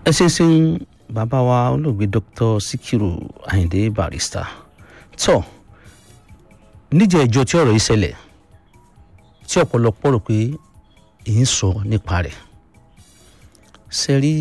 ẹ ṣe ṣe ń bàbá wa olóògbé dr sikiru ayinde barrister tó níjẹ́ ìjọ tí ọ̀rọ̀ yìí ṣẹlẹ̀ tí ọ̀pọ̀lọpọ̀ rò pé èyí ń sọ nípa rẹ̀ ṣe rí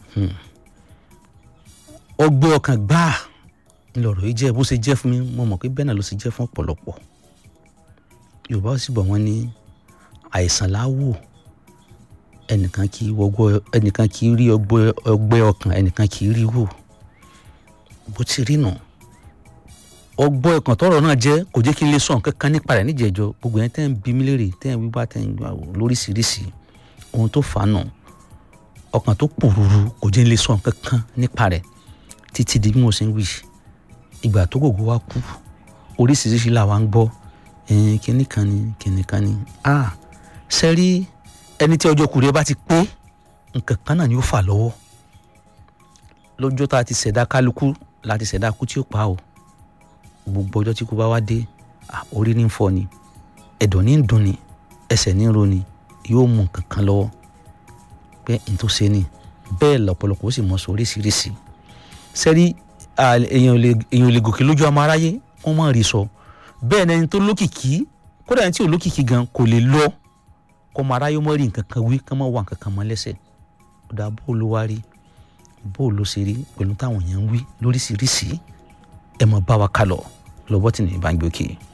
ọgbẹ́ ọkàn gbáà ńlọrọ̀ yìí jẹ́ bó ṣe jẹ́ fún mi mo mọ̀ pé bẹ́ẹ̀ náà ló ṣe jẹ́ fún ọ̀pọ̀lọpọ̀ yorùbá ó sì bọ̀ wọ́n ní àìsàn láwò ẹnìkan kì í wọgbọ́ ẹnìkan kì í rí ọgbẹ́ ọkàn ẹnìkan kì í rí wò bó ti rí nù ọgbọ́ ẹ̀kàn tọrọ náà jẹ́ kò jẹ́ kí n lè sọ nǹkan kan nípa rẹ̀ níjẹ̀jọ́ gbogbo yẹn tẹ́ ń bi mí léèrè tẹ́ ń wíwá tẹ́ ń gbà wò lóríṣiríṣi ohun tó fà á nù ọkàn tó pòrúurú kò jẹ́ n lè sọ nǹkan kan nípa rẹ̀ títí di bí mo ṣe ń wí ìgbà tó gògó wa kú oríṣiríṣi làwa ń gbọ́ kínní kan ni kínní kan ni ah sẹ́rí ẹni tí ọjọ́ kùrẹ́ bá ti pé nǹkan kan náà ni ó fà lọ́wọ́ lọ́jọ́ tá a ti ṣẹ̀dá kálukú la ti ṣẹ̀dá kú tí ó pa o gbogbo ọjọ́ tí kú bá wá dé orí ní fọ́ ni ẹ̀dọ̀ ní dùn ni ẹsẹ̀ ní ro ni yóò mú nǹkan kan lọ́wọ́ pé n tó ṣe ni bẹ́ẹ̀ lọ́pọ̀lọpọ̀ ó sì mọ̀ sọ oríṣiríṣi sẹ́rí èèyàn ò lè gòkè lójú ọmọ aráyé wọ́n máa rí sọ bẹ́ẹ̀ ni ẹni tó lókìkí kódà ẹni tí ò lókìkí gan kò lè lọ kọ́ ọmọ aráyé mọ́ rí nǹkan kan wí kọ́ mọ́ wà nǹkan kan mọ́ lẹ́sẹ̀ ọ̀dà bó ló wá rí bó ló ṣe rí pẹ̀lú táwọn èèyàn ń wí lóríṣiríṣi ẹ̀ mọ̀ bá wa kálọ̀ lọ́bọ̀ tí ní ìbá ń gbé òkè.